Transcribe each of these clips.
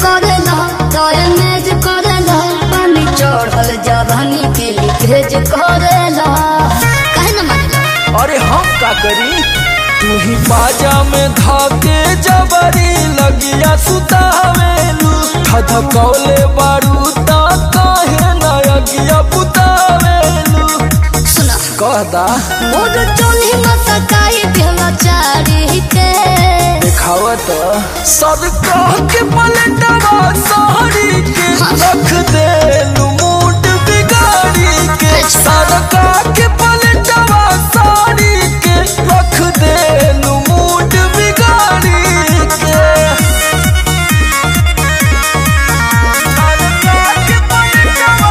करेला डैमेज करेला पानी चढ़ल जवानी के लीकेज करेला काहे न मानेला अरे हम का करी तू ही बाजा में धाके जबरी लगिया सुतावेलू धधकौले बारू ता काहे ना अगिया बुतावेलू सुना कहदा मोर चोली मसकाई भेला चारी के देखावत सब कह के पलटवा साड़ी के रख देलू मूड बिगाड़ी के सब कह के पलटवा साड़ी के रख देलू मूड बिगाड़ी के सरका के पलटवा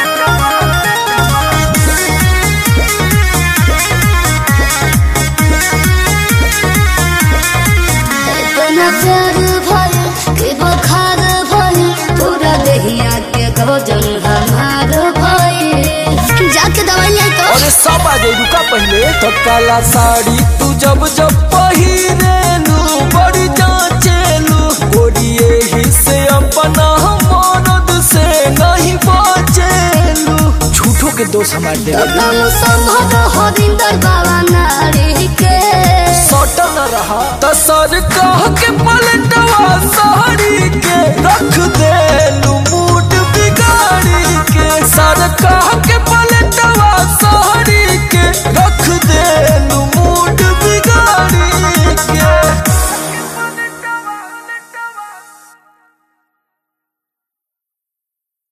इतना प्यार भर के बखार भर पूरा दहिया के गजन हमार भइल जाके दवाई ले तो अरे सब आ जाई रुका पहले तो काला साड़ी तू जब जब पहिरेलू बड़ी जांचेलू गोरिये ही से अपना मरद से नहीं बचेलू झूठो के दोष हमार दे नाम संभव हरिंदर बाबा नारी के सटल रहा त सर कह के पलटवा साड़ी के रख देलू